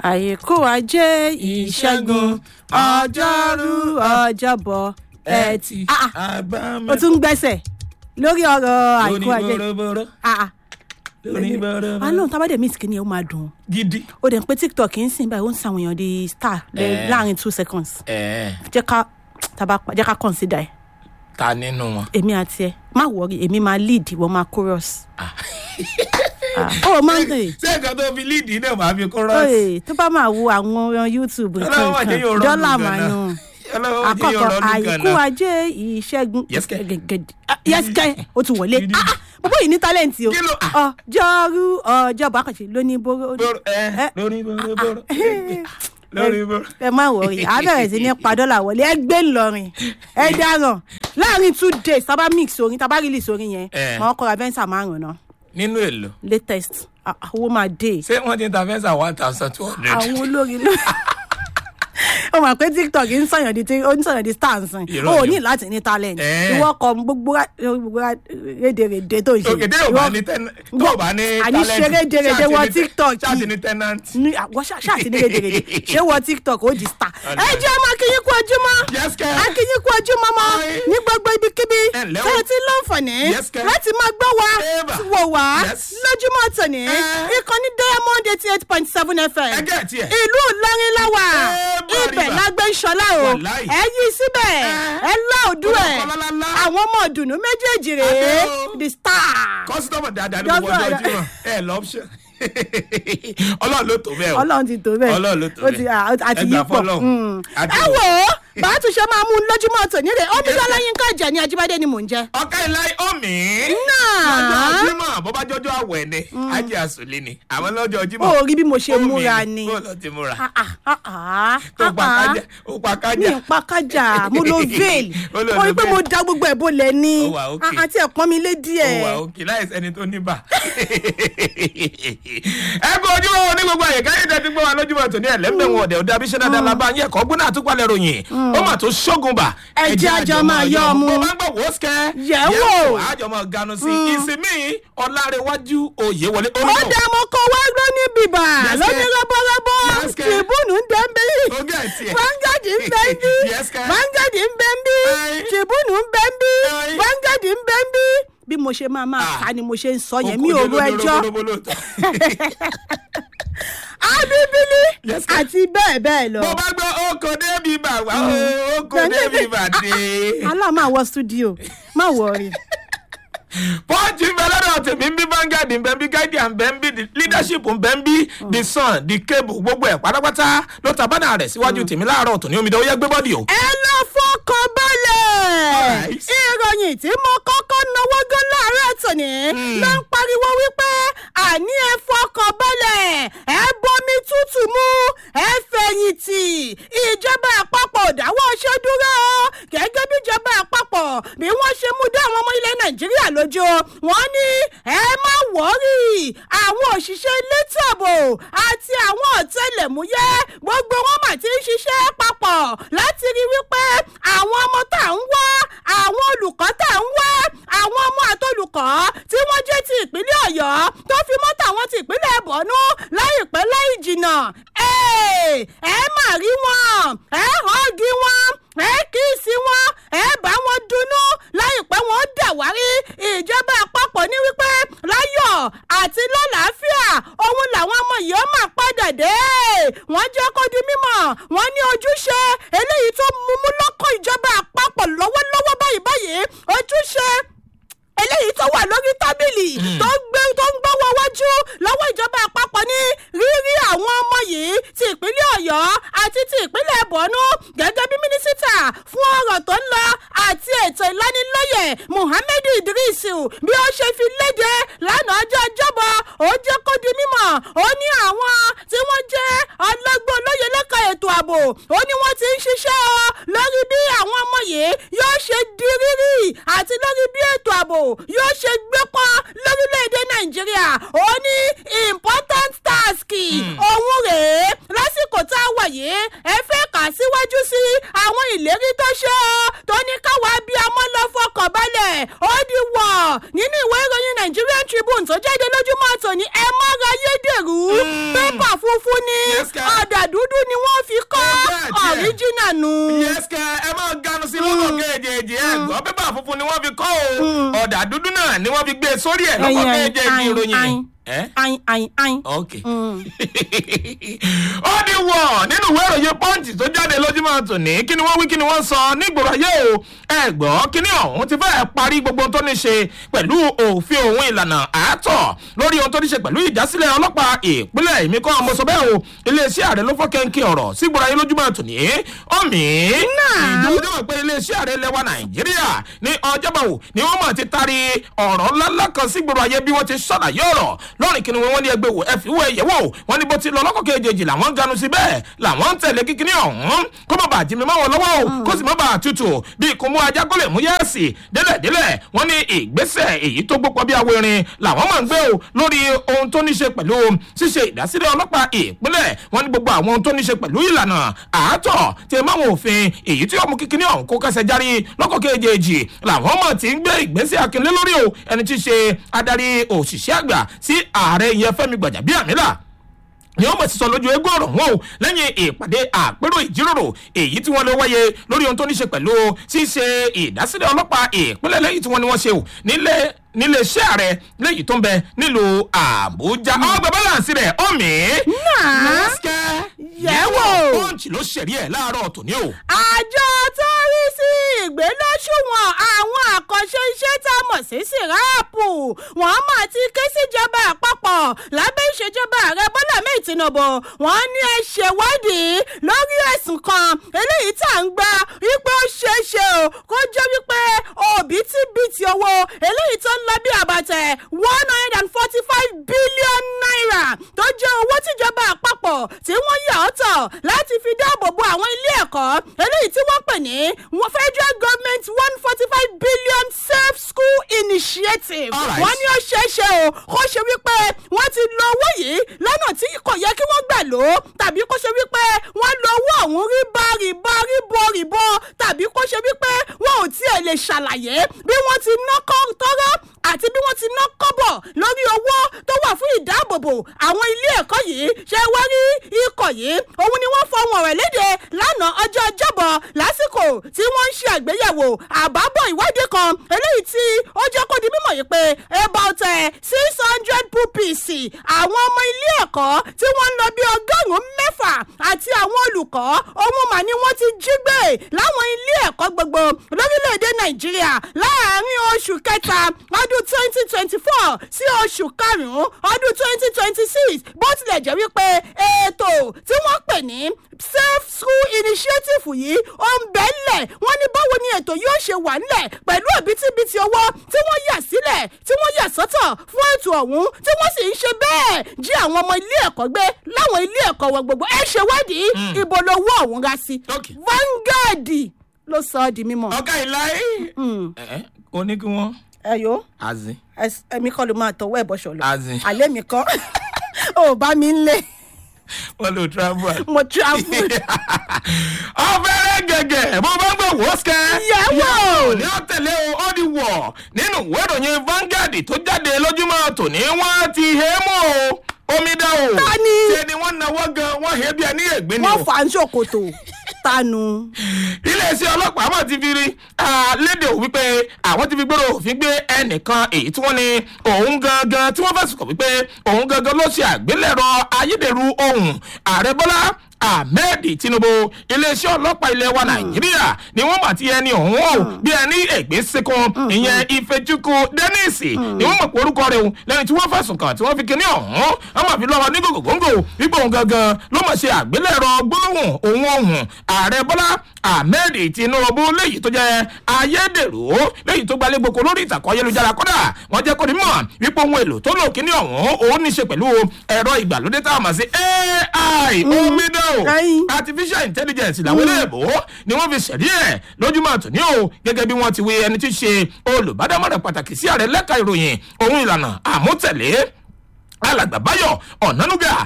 àyíkó ajé ìṣẹ́gun ọjọ́rú ọjọ́bọ̀ ẹtì. Ah, ah, àbámẹ́. o tún ń gbẹ́sẹ̀ lórí ọ̀rọ̀ àyíkó ajé. oníbọ̀rọ̀bọ̀rọ̀ Ah, ah. oníbọ̀rọ̀bọ̀rọ̀. àánú tábàdé mi sìkì ni ó máa dùn gidi. ó dẹ̀ ń pé tiktok ń sìn báyìí ó ń sàwọn èèyàn di star lẹ́- Eh. láàrin two seconds ẹ jẹ́ ká tàbá pa- jẹ́ ká consider ẹ̀ ta nínú wọn. èmi àti ẹ má wọrí èmi máa lead ìwọ máa chorus. Ah. Ah, ó máa ń dè ṣé nǹkan tó fi líìdì náà máa fi kó rọ́ọ̀sì. oye tó bá máa wo àwọn ọ̀rọ̀ youtube nǹkan Ọlọ́run má jẹ́ yóò nǹkan rọ́ọ̀lù dọ́là gan-an. máa nù ọlọ́wọ́ jẹ́ yóò àkọ́kọ́ rọ́ọ̀lù àìkú gan-an. ajé ìṣẹ́gun Yes, kẹ́. gẹ̀gẹ̀dẹ̀ yẹ́sìkẹ́ ó ti wọlé Gidi. Ah, ah, bàbá yìí ní talent o Kí ló- ọjọ́rú ọjọ́bọ̀ àkànṣe lóní bóró Bọ̀rọ̀- ẹ, lórí bọ̀rọ̀ bọ̀rọ̀. lórí bọ̀rọ̀. ẹ má wọrí a bẹ̀rẹ̀ sí ní pa dọ́là wọlé ẹ gbé ńlọrin ẹ dáràn láàrin two days tábà mix orin tábà release orin yẹn Eh. wọn kọra venza márùn náà nínú èlò latest Ah, ah, owó máa dé ṣé wọ́n ti ń ta fẹ́ǹsà one thousand two hundred. àwọn olórin ló ó mọ̀ pé tiktok ń sọ̀yàn di tí ó ń sọ̀yàn di stars Irọ́ ó ni ní láti ní talent Eh. ìwọ kọ gbogbo ra- gbogbo ra- rédèrèdè tó ń ṣe òkè tí yóò bá ní tẹ́nà tó o bá ní àní ṣe rédèrèdè wọ tiktok ṣáàtì ní tẹ́nàntì. ní àwọn ṣáàtì ní rédèrèdè ṣé wọ tiktok ó di star Ọ̀nà. ẹ jẹ́ ọmọ akínyín kú ojúmọ́ Yes, kẹ́. akínyín kú ojúmọ́ mọ́ Aye. ní gbogbo ibikíbi Ẹ ǹlẹ́ o. tẹ́ ẹ ti láǹfààní Yes, kẹ́. láti máa gbọ́ wa Eva. wò wá Yes. lójúmọ́ tòní Eh. ìkànnì diamond eighty eight point seven fm ẹgẹ́ tiẹ̀. ìlú ìlọrin láwà Eba, ibẹ̀ riba. lágbé ṣọlá o Wàláì. ẹ yí síbẹ̀ Eh. ẹ lá òdú ẹ̀ Olùkọ́ lálálá. àwọn ọmọ ìdùnnú méjèèjì rèé Adé o. the star kọ́sítọ́mù dáadáa ní Just gbogbo ọjọ́ like- jímọ̀ ẹ lọ́pṣọ̀n ọlọ́run ló tó bẹ́ẹ̀ o ọlọ́run ti tó bẹ́ẹ̀ Ọlọ́run ló tó ó ti bẹ́ẹ̀. à- àti Ẹ gbà yípo fọ́lọ́run. Mm. Adé ẹ o. wò ó bàá tún ṣe máa mú un lójúmọ́ tòní rè ó bí sọlá yín ká jẹ ní ajíbádé ni mò ń jẹ. ọkà ilá omi Náà. lọ́jọ́ jímọ̀ bó bá jọjọ́ àwẹ̀ ni ajé àsùnlé ni àwọn lọ́jọ́ jímọ̀ ó rí bí mo ṣe omi múra ni bó lọ ti múra Ah, ah, ah, ah, tó pa ah, ah. kájà ó pa mi kájà ń pa kájà mo lo veil Ó lò mo rí lo pé veil. mo da gbogbo ẹ̀ bolẹ̀ ni Ó wà okay. Ah, àti ẹ̀pọ́n mi lé ó wà díẹ̀. òkè láì sẹ́ni tó níbà. ẹ kú ojúmọ́ ní gbogbo àyè káyọ̀ tẹ́tí gbọ́ wa lójúmọ́ tòní ẹ̀ lẹ́m̀bẹ̀ wọn ọ̀dẹ̀ ọ̀dẹ̀ abiṣẹ́ dáadáa la bá yẹ kọ́ gbóná àtúpalẹ̀ ròyìn ó mà tó ṣógun bà. Ẹ jẹ́ àjọ máa yọ ọmú. bó bá ń gbọ́ wò ó sikẹ́. Yẹ̀ wò. àjọ máa ganu sí ìsinmi ọ̀làrẹ̀wájú òye wọlé. ó dá mo kó wá ló ní bìbà Yes, ló ke. ní rọ́bọ́rọ́bọ́ Yes, ke. tìbúnù ń bẹ́ ń bí Ó gẹ̀ tiẹ̀. fangadi ń bẹ́ ń bí Yes, ke. fangadi ń bẹ́ ń bí Aye. tìbúnù ń bẹ́ ń bí Aye. fangadi ń bẹ́ ń bí bí mo ṣe máa máa Ah. kà ni mo ṣe ń sọ yẹn mi ò ro ẹjọ́ ẹjọ́. abibili Yes, ke. àti bẹ́ẹ̀ bẹ́ẹ̀ lọ. bó bá gbọ́ oko débi bà wá o oko débi bà dé. aláàmú àwọ studio má wọrí. pọ́ǹchì ń bẹ lọ́dọ̀ tèmi ń bí Vanguard ń bẹ ń bí guardian ń bẹ ń bí the leadership ń bẹ ń bí the sun the cable gbogbo ẹ̀ pátápátá ló ta bánà rẹ̀ síwájú tèmi láàárọ̀ tòní omidan ó yẹ gbé bọ́dì o. ẹ lọ fọkàn balẹ̀. Alright. ìròyìn tí mo kọ́kọ́ náwó gan láàárọ̀ tòní ló ń pariwo wípé àní ẹ fọkàn balẹ̀ ẹ bomi tútù mu ẹ fẹ̀yìntì ìjọba àpapọ̀ ò dáwọ́ ṣe dúró gẹ́gẹ́ bí ìjọba àpapọ̀ bí wọ́n ṣe mú dá àwọn ọmọ ilẹ̀ nàìjíríà lójú wọ́n ní ẹ má wọ́rì àwọn òṣìṣẹ́ elétò ààbò àti àwọn ọ̀tẹlẹ̀múyẹ́ gbogbo wọn mà ti ń ṣiṣẹ́ papọ̀ láti rí wípé àwọn ọmọ tá à ń wá àwọn olùkọ́ tá à ń wá àwọn ọmọ àtolùkọ́ tí wọ́n jẹ́ ti ìpínlẹ̀ ọ̀yọ́ tó fi mọ́ tàwọn ti ìpínlẹ̀ bọ̀nú láìpẹ́ láì jìnnà ẹ ẹ má rí wọn ẹ hàngi wọn ẹ kíìsì wọn ẹ bá wọn dunnú láìpẹ́ wọn dàwárí ìjọba àpapọ̀ ní wípé láyọ̀ àti lálàáfíà òun làwọn ọmọ yìí ó máa padà dé wọ́n jẹ́ kó di mímọ̀ wọ́n ní ojúṣe eléyìí tó mumú lọ́kọ̀ ìjọba àpapọ̀ lọ́wọ́lọ́wọ́ báyìí báyìí ojúṣe eléyìí tó wà lórí tábìlì tó ń gbé tó ń gbọ́wọ́ wájú lọ́wọ́ ìjọba àpapọ̀ ní rírí àwọn ọmọ yìí ti ìpínlẹ̀ ọ̀yọ́ àti ti ìpínlẹ̀ bọ̀nú gẹ́gẹ́ bí mínísítà fún ọ̀rọ̀ tó ń lọ àti ètò ìlanilọ́yẹ̀ muhammed idris bí ó ṣe fi léde lánàá ọjọ́ ọjọ́bọ̀ ó jẹ́ kó di mímọ̀ ó ní àwọn tí wọ́n jẹ́ ọlọ́gbọ́n olóye lẹ́ka ètò ààbò ó ní wọ́n ti ń ṣiṣẹ́ ọ lórí bí àwọn ọmọ yìí yóò ṣe di rírì àti lórí bí ètò ààbò yóò ṣe gbé pọ́n lórílẹ̀‐èdè nàìjíríà ó ní important task òun rèé lásìkò tá a wà yìí ẹ fẹ́ kà síwájú sí àwọn ìlérí tó ṣe ọ́ tó ní káwa bí ọmọ lọ fọkàn balẹ̀ ó di wọ̀ nínú ìwé ìròyìn nigerian tribune tó jáde lójúmọ́ tòní ẹ mọ́ra yédèrú pépà pépà funfun ni Yes, sir. ọ̀dà dúdú ni wọ́n fi kọ́ Bẹ́ẹ̀ tiẹ̀. ọ̀ríjìnà nù. yẹ́sìkẹ́ ẹ máa ganu sí lọ́kọ̀ kejì ẹ̀ gbọ́ pépà funfun ni wọ́n fi kọ́ o ọ̀dà dúdú náà ni wọ́n fi gbé e sórí ẹ̀ lọ́kọ̀ Ẹyin, kejì ayin, ìròyìn. ayin. ẹ́ ayin ayin ayin. ok. ó di wọ̀ nínú ìwé ìròyìn pọ́ǹtì tó jáde lójúmọ́ tòní kí ni wọ́n wí kí ni wọ́n sọ nígboro ayé o ẹ gbọ́ kí ni ọ̀hún ti fẹ́ẹ́ parí gbogbo ohun tó ní ṣe pẹ̀lú òfin òun ìlànà àátọ̀ lórí ohun tó ní ṣe pẹ̀lú ìdásílẹ̀ ọlọ́pàá ìpínlẹ̀ èmi kọ́ ọmọ sọ bẹ́ẹ̀ o iléeṣẹ́ ààrẹ ló fọ́ kẹ́ńkì ọ̀rọ̀ sígboro ayé lójúmọ́ tòní ọ̀mì ìjọba pé iléeṣẹ́ ààrẹ lẹwa nàìjíríà ní ọjọ́bọ̀ wò ni wọ́n mọ̀ ti tari ọ̀rọ̀ ńláńlá kan sígboro ayé bí wọ́n ti ṣàlàyé ọ̀rọ̀ lọ́rìn kí ni wọ́n ní ẹgbẹ́ wò ẹ fi wọ ẹ̀yẹ́ wò wọ́n ní bó ti lọ lọ́kọ̀ kejì làwọn ń ganu sí bẹ́ẹ̀ làwọn ń tẹ̀lé kíkiní ọ̀hún kó má bàa jí mi máwọn lọ́wọ́ o kó sì má bàa tutù bí kò mú ajá kó lè mú yẹ́ẹ̀sì délẹ̀délẹ̀ wọ́n ní ìgbésẹ̀ èyí tó gbópọ̀ bí awérin làwọn máa ń gbé o lórí ohun tó ní ṣe pẹ̀lú ṣíṣe ìdásílẹ̀ ọlọ́pàá ìpínlẹ̀ wọ́n ní gbogbo àwọn ohun tó ní ṣe pẹ̀lú ìlànà àátọ̀ tí máwọn òfin èyí tí ọmọ kíkiní ọ̀hún kó kẹsẹ̀ járí lọ́kọ̀ kejì làwọn mọ̀ tí ń gbé ìgbésẹ̀ akínlé lórí o ẹni tí í ṣe adarí òṣìṣẹ́ àgbà sí ààrẹ ìyẹn fẹ́mi gbàjàbíàmílà ni wọn mọ̀ sí sọ lójú eégún ọ̀rọ̀ wọn o lẹ́yìn ìpàdé àpérò ìjíròrò èyí tí wọ́n lọ wáyé lórí ohun tó ní ṣe pẹ̀lú ṣíṣe ìdásílẹ̀ ọlọ́pàá ìpínlẹ̀ lẹ́yìn tí wọ́n ní wọ́n ṣe o nílé nílé iṣẹ́ ààrẹ léyìí tó ń bẹ nílùú àbújá ọgbà báláǹsì rẹ̀ ọ̀mì. Náà. Yẹ̀wò. pọ́ǹchì ló ṣẹ̀rí ẹ̀ láàárọ̀ tòní o. àjọ tó rí sí ìgbélóṣùwọ̀n àwọn àkànṣe iṣẹ́ tá a mọ̀ sí síráàpù wọ́n mà ti ké síjọba àpapọ̀ lábẹ́ ìṣèjọba ààrẹ bọ́lá mẹ́ẹ̀ tinubu wọ́n ní ẹ ṣèwádìí lórí ẹ̀sùn kan eléyìí tá à ń gba wípé ó ṣeé ṣe o kó jẹ́ wípé òbítíbitì owó eléyìí tó ń lọ bí àbàtẹ̀ one hundred and forty five billion naira tó jẹ́ owó tíjọba àpapọ̀ tí wọ́n yà ọ́tọ̀ láti fi dáàbò bo àwọn ilé ẹ̀kọ́ eléyìí tí wọ́n pè ní federal government one forty five billion safe school initiative Alright. wọ́n ní ó ṣeé ṣe o kó ṣe wípé wọ́n ti lo owó yìí lọ́nà tí kò yẹ kí wọ́n gbà lò ó tàbí kó ṣe wípé wọ́n lo owó ọ̀hún ríbá ríbá ríbo ríbo tàbí kó ṣe wípé wọn ò tiẹ̀ lè ṣàlàyé bí wọ́n ti ná kọ́ tọ́rọ́ àti bí wọ́n ti ná kọ́bọ̀ lórí owó tó wà fún ìdáàbòbò àwọn ilé ẹ̀kọ́ yìí ṣe wá rí ikọ̀ yìí òun ni wọ́n fọwọ́n rẹ̀ léde lánàá ọjọ́ ọjọ́bọ̀ lásìkò tí wọ́n ń ṣe àgbéyẹ̀wò àbábọ̀ ìwádìí kan eléyìí tí ó jẹ́ kó di mímọ̀ yìí pé about six hundred pupils àwọn ọmọ ilé ẹ̀kọ́ tí wọ́n ń lọ bí ọgọ́rùn-ún mẹ́fà àti àwọn olùkọ́ òun mà ni wọ́n ti jí gbé láwọn ilé ẹ̀kọ́ gbogbo lórílẹ̀‐èdè nàìjíríà láàárín oṣù kẹta ọdún twenty twenty four sí oṣù karùn-ún ọdún twenty twenty six bó tilẹ̀ jẹ́ wípé ètò tí wọ́n pè ní safe school initiative yìí ó ń bẹ́ ńlẹ̀ wọ́n ní báwo ni ètò yóò ṣe wà ńlẹ̀ pẹ̀lú òbítíbitì owó tí wọ́n yà sílẹ̀ tí wọ́n yà sọ́tọ̀ fún ètò ọ̀hún tí wọ́n sì ń ṣe bẹ́ẹ̀ jí àwọn ọmọ ilé ẹ̀kọ́ gbé láwọn ilé ẹ̀kọ́ wọn gbogbo ẹ ṣèwádìí ibo lowó ọ̀hún ga sí Okay. Vanguard ló sọ ọ́ di mímọ́. ọ̀gá ìláyé ẹ̀ ó ní kí wọ́n ẹ̀yọ́ azin ẹ̀mí kọ́ ló máa tọwọ́ ẹ̀ bọ́ṣọ lọ Azin. alẹ́ mi kọ́ ò bá mi ń lé wọ́n lò travel. mo travel. ọ̀fẹ́rẹ́ gẹ̀gẹ̀ bó bá gbọ́ wọ́sẹ̀. Yẹ̀wò. ní ó tẹ̀lé o ó di wọ̀ nínú ìwé ìròyìn Vanguard tó jáde lójúmọ́ tòní wọ́n ti hé mọ́ o omi dá o. Ta ni? ṣe ni wọ́n nawọ́ gan wọ́n hé bí ẹni ègbé ni wọ́n o. fà á ń ṣòkòtò tanu. iléeṣẹ́ ọlọ́pàá mọ̀ ti fi rí ah, léde ò wípé àwọn ti fi gbèrò òfin gbé ẹnìkan èyí tí wọ́n ní òun gangan tí wọ́n fẹ̀sùn kàn wípé òun gangan ló ṣe àgbélẹ̀rọ ayédèrú ohun ààrẹ bọ́lá ahmed tinubu iléeṣẹ́ ọlọ́pàá ilẹ̀ wa nàìjíríà ni wọ́n bá ti ẹni ọ̀hún o bí ẹni ẹ̀gbẹ́ sekun ìyẹn ifechukwu dennis ni wọ́n mọ̀ pé orúkọ rẹ̀ o lẹ́yìn tí wọ́n fẹ̀sùn kàn tí wọ́n fi kíní ọ̀hún wọ́n máa fi lọ́wọ́ ní gògóńgò wípé òun gangan ló mọ̀ ṣe àgbélẹ̀rọ gbólóhùn òun ọ̀hún ààrẹ bọ́lá ahmed tinubu léyìí tó jẹ́ ayédèrú léyìí tó gbalẹ̀ gboko lórí ìtàkùn ayélujára kódà wọ́n jẹ́ kó ní mọ̀ wípé ohun èlò tó lò kíní ọ̀hún òun ní ṣe pẹ̀lú ẹ̀rọ ìgbàlódé tá a mọ̀ sí ai omidan o Ai. artificial intelligence làwọn eléèbó ni wọ́n fi ṣẹ̀rí ẹ̀ lójúmọ́ àtúní o gẹ́gẹ́ bí wọ́n ti wí ẹni tí í ṣe olùbádámọ̀ràn pàtàkì sí ààrẹ lẹ́ka ìròyìn ohun ìlànà àmútẹ̀lé alàgbà báyọ̀ ọ̀nánúgà ló mọ̀ fọ́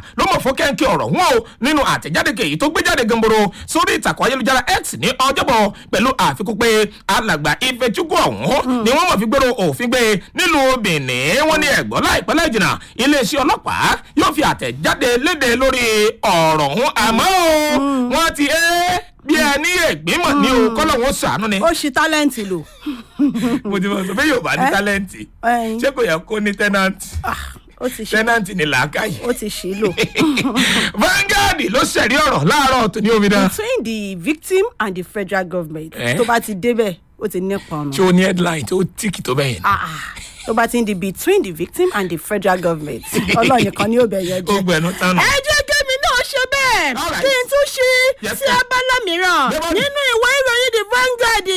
fún kẹ́ńkẹ́ ọ̀rọ̀ wọn o nínú àtẹ̀jáde kèyí tó gbé jáde gamboro sórí ìtàkùn ayélujára x ní ọjọ́bọ̀ pẹ̀lú àfikún pé alàgbà ifechukwu ọ̀hún ni wọ́n mọ̀ fi gbèrò òfin gbé nílùú benin wọ́n ní ẹ̀gbọ́n láìpẹ́ láì jìnnà iléeṣẹ́ ọlọ́pàá yóò fi àtẹ̀jáde léde lórí ọ̀rọ̀ ọ̀hún àmọ́ o wọ́n ti ẹ́ bí ẹ ní ẹ̀gbìmọ̀ ní o kọ́lọ̀ wọn sàánú ni ó ṣi tálẹ́ǹtì lò. mo ti mọ̀ sọ pé yóò bá ní tálẹ́ǹtì ẹyin. ṣé kò yẹ kó ní tẹ́nàntì Ah, ó ti ṣe tẹ́nàntì ní làákàyè. ó ti ṣe lò. Vanguard ló ṣẹ̀rí ọ̀rọ̀ láàárọ̀ tó ní omidan. between the victim and the federal government Eh? tó bá ti débẹ̀ ó ti nípa ọ̀nà. tí ó ní headline tí ó tíìkì tó bẹ́yẹn. Ah, ah. tó bá ti ń di between the victim and the federal government ọlọ́run nìkan ni ó bẹ̀ yẹn ó jẹ́. gbẹ̀nu tánu. ẹ jẹ́ kémi náà ṣe bẹ́ẹ̀ All right. kí n tún ṣí Yes, sí ma'am. abala mìíràn Yes, ma'am. nínú ìwé ìròyìn the Vanguard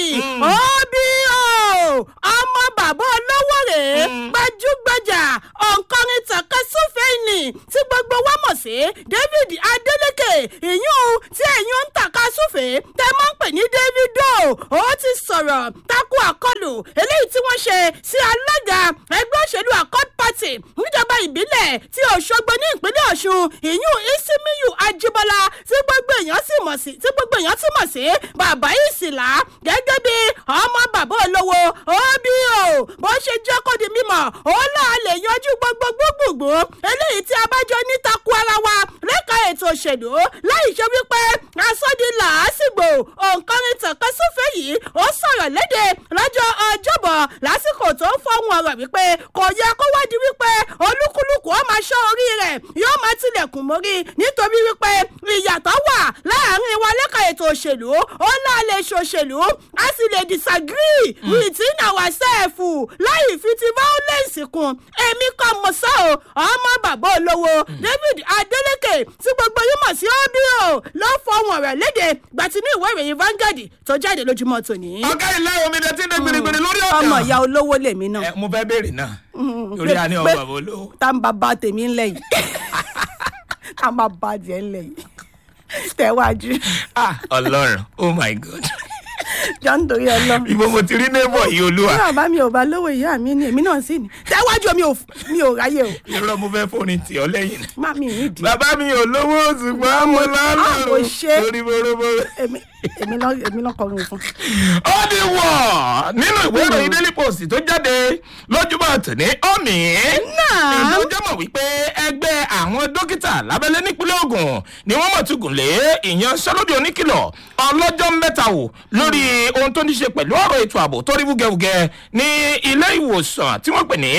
obo ọmọ bàbá olówó rèé gbajúgbajà òǹkọrin tàkasúfèénì tí gbogbo wa mọ̀ sí David Adeleke ìyún tí ẹ̀yún ń tàkasúfèé tẹ́ máa ń pè ní Davido ó ti sọ̀rọ̀ takò àkọlù eléyìí tí wọ́n ṣe sí alága ẹgbẹ́ òṣèlú Accord Party níjọba ìbílẹ̀ tí Òṣogbo ní ìpínlẹ̀ Ọ̀ṣun ìyún Isimiyu Ajibola tí gbogbo èèyàn sì mọ̀ sí tí gbogbo èèyàn sì mọ̀ sí bàbá ìsìlá gẹ́gẹ́ bí ọmọ bàbá olówó òbí o bó ṣe jẹ́ kó di mímọ̀ ó náà lè yanjú gbogbo gbogbogbò eléyìí tí a bá jọ ní takò ara wa lẹ́ka ètò òṣèlú láì ṣe wípé asọ́di làásìgbò òǹkọrin tànkan sófin yìí ó sọ̀rọ̀ léde lọ́jọ́ ọjọ́bọ̀ lásìkò tó ń fọ́hùn ọ̀rọ̀ wípé kò yẹ kó wádìí wípé olúkúlùkù ó máa ṣọ́ orí rẹ̀ yóò máa tilẹ̀kùn mórí nítorí wípé ìyàtọ̀ wà láàrin wa lẹ́ka ètò òṣèlú ó náà lè ṣòṣèlú a sì lè disagree within ourselves láì fi ti violence kún èmi kọ́ mọ̀ sọ́ o ọmọ bàbá olówó David Adeleke tí gbogbo yín mọ̀ sí obio ló fọhùn ọ̀rọ̀ léde gbàtí ní ìwé ìròyìn Vanguard tó jáde lójúmọ́ tòní. ọ̀gá ilé omidan tí ń dé gbèrègbèrè lórí ọ̀dà. ọmọ ìyá olówó lèmi náà. Ẹ, mo fẹ́ béèrè náà torí a ní ọmọ pé- bàbá olówó. tá n bá bá tèmi ńlẹ̀ yìí tá n bá bá jẹ́ ńlẹ̀ yìí tẹ̀wájú Ah, ọlọ́run oh my god jọ ń torí ọlọ́. ibo mo ti rí neighbor yìí olúwa bí bàbá mi ò bá lówó ìyá mi ni èmi náà sì ní tẹ̀wájú mi ò mi ò ráyè o irọ́ mo fẹ́ fóònù tì ọ́ lẹ́yìn. má mi ní ìdí bàbá mi ò lówó ṣùgbọ́n mo Ah, lálọ́ mo ṣe. lórí bórobóró. èmi èmi náà èmi náà kọrin fún. ó di wọ̀ nínú ìwé ìròyìn daily post tó jáde lójúmọ́ tòní omi. Náà. ìlú jẹ́mọ̀ wípé ẹgbẹ́ àwọn dókítà lábẹ́lẹ́ nípínlẹ̀ Ògùn ni wọ́n mọ̀ tugùn lé ìyanṣẹ́lódì oníkìlọ̀ ọlọ́jọ́ mẹ́ta wò lórí ohun tó ní ṣe pẹ̀lú ọ̀rọ̀ ètò ààbò tó rí wúgẹ́wúgẹ́ ní ilé ìwòsàn tí wọ́n pè ní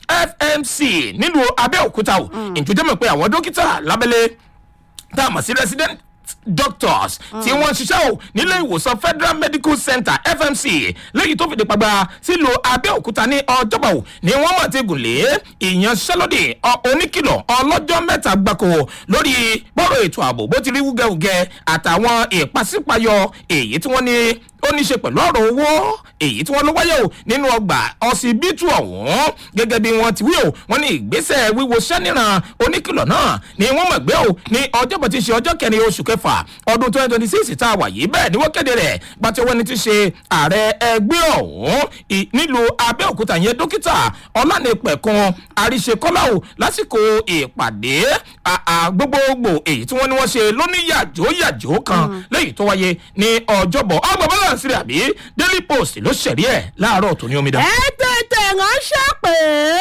FMC nílùú Abẹ́òkúta o ìjọjẹ́mọ̀ pé àwọn dókítà lábẹ́lẹ́ tá a mọ̀ sí resident doctors tí wọ́n ń ṣiṣẹ́ o nílé ìwòsàn federal medical center fmc lẹ́yìn tó fìdí pàgbà sílùú abẹ́òkúta ní ọjọ́bọ̀ o ni wọ́n mọ̀ ti gùn lé ìyanṣẹ́lódì ọ- oníkìlọ̀ ọlọ́jọ́ mẹ́ta gbáko lórí bọ́rọ̀ ètò ààbò bó ti rí wúgẹ́wúgẹ́ àtàwọn ìpàsípayọ èyí tí wọ́n ní ó ní í ṣe pẹ̀lú ọ̀rọ̀ owó èyí tí wọ́n ló wáyé o nínú ọgbà ọsibítù ọ̀hún gẹ́gẹ́ bí wọ́n ti wí o wọ́n ní ìgbésẹ̀ wíwo sẹ́nìràn oníkìlọ̀ náà ni wọ́n mọ̀ gbé o ní ọjọ́bọ̀ tí í ṣe ọjọ́ kẹrin oṣù kẹfà ọdún twenty twenty six tá a wà yìí bẹ́ẹ̀ ni wọ́n kéde rẹ̀ gbàtí wọ́n ní ti ṣe ààrẹ ẹgbẹ́ ọ̀hún ì- nílùú abẹ́òkúta yẹn dókítà ọlánìpẹ̀kun àríṣekọ́lá o lásìkò ìpàdé à- à gbogbogbò èyí tí wọ́n ní wọ́n ṣe lóníyàjó kan lẹ́yìn tó wáyé ní ọjọ́bọ̀ ọgbọ̀n bọ́lá sílẹ̀ àbí daily post ló ṣẹ̀rí ẹ̀ láàárọ̀ tó ní omidan. ẹ tètè ránṣẹ́ pé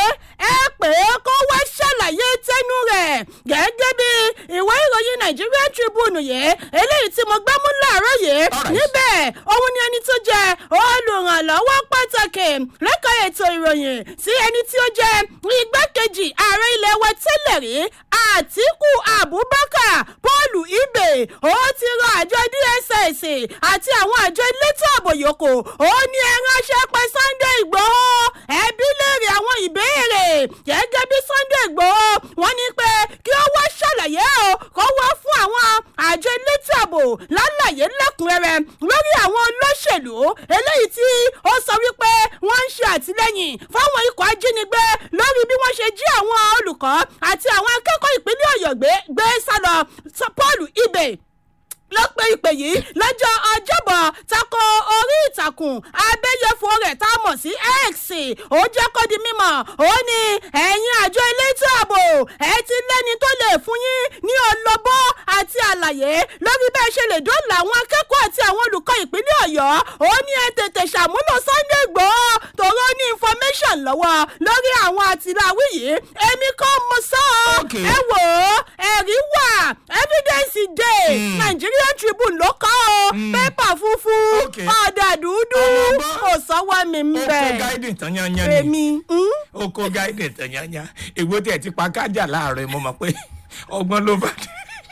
ẹ pé kó wá ṣàlàyé tẹnu rẹ̀ gẹ́gẹ́ bí ìwé ìròyìn Nigerian Tribune yìí eléyìí tí mo gbá mú láàárọ̀ yìí Alright. níbẹ̀ òun ni ẹni tó jẹ́ olùrànlọ́wọ́ pàtàkì lẹ́ka ètò ìròyìn sí ẹni tí ó jẹ́ igbákejì ààrẹ ilẹ̀ wa tẹ́lẹ̀ rí Àtíkù Abubakar Paul Ibe ó ti rọ àjọ DSS àti àwọn àjọ elétò ààbò yòókù ó ní ẹ ránṣẹ́ pé Sunday Ìgbòho ẹbí léèrè àwọn ìbéèrè gẹ́gẹ́ bí Sunday Ìgbòho wọ́n ní pé kí ó wá ṣàlàyé o kó wá fún àwọn àjọ elétò ààbò lálàyé lẹ́kùnrẹ́rẹ́ lórí àwọn olóṣèlú eléyìí tí ó sọ wípé wọ́n ń ṣe àtìlẹ́yìn fáwọn ikọ̀ ajínigbé lórí bí wọ́n ṣe jí àwọn olùkọ́ àti àwọn akẹ́kọ̀ọ́ ìpínlẹ̀ Ọ̀yọ́ gbé gbé sálọ Paul Ibe ló pe ìpè yìí lọ́jọ́ ọjọ́bọ̀ tako orí ìtàkùn abẹ́yẹfò rẹ̀ tá a mọ̀ sí x ó jẹ́ kó di mímọ̀ ó ní ẹ̀yin àjọ elétò ààbò ẹ ti lẹ́ni tó lè fún yín ní ọlọ́bọ́ àti àlàyé lórí bẹ́ẹ̀ ṣe lè dóòlà àwọn akẹ́kọ̀ọ́ àti àwọn olùkọ́ ìpínlẹ̀ ọ̀yọ́ ó ní ẹ tètè ṣàmúlò sunday gbòó tòró ní information lọ́wọ́ lórí àwọn àtìláwí yìí èmi kọ́ mo sọ ọ́ Okay. ẹ wò ó ẹ̀rí wà evidence dey nigerian tribune ló kọ́ ọ pépà funfun Okay. ọ̀dà dúdú Ọlọ́gbọ́n. kò sọ́wọ́ mi ń ó kó bẹ̀ gáídì tán yányán ni èmi mm? ó kó gáídì tán yányán ègbó tí ẹ ti pa kájà láàárọ̀ mo mọ̀ pé ọgbọ́n ló bá dé.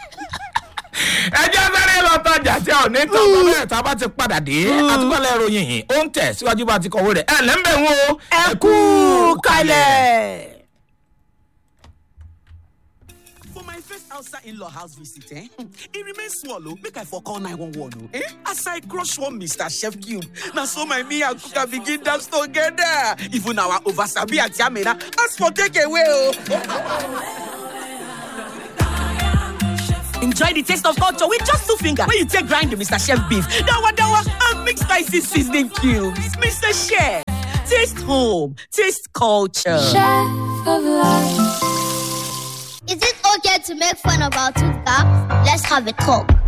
ẹ jẹ́ sáré lọ tọjà tí ò ní tọ́ ọmọ bẹ́ẹ̀ tá a bá ti padà dé àtúkọ̀lẹ̀ ìròyìn yìí ó ń tẹ̀ síwájú bá ti kọ̀wé rẹ̀ ẹ̀ lẹ́ńbẹ̀ ń wo ẹ kú kalẹ̀. For my first outside in-law house visit, eh? It remains small, oh. Make I for call 911, oh. Eh? As I crush one Mr. Chef Cube. Now so my me and Kuka begin dance together. Even our oversabi and Yamina ask for takeaway, oh. Enjoy the taste of culture with just two fingers. When you take grind the Mr. Chef beef, dawa dawa, and mix spicy seasoning cubes. Mr. Chef, taste home, taste culture. Chef of life. Is it okay to make fun of our tooth gap? Let's have a talk.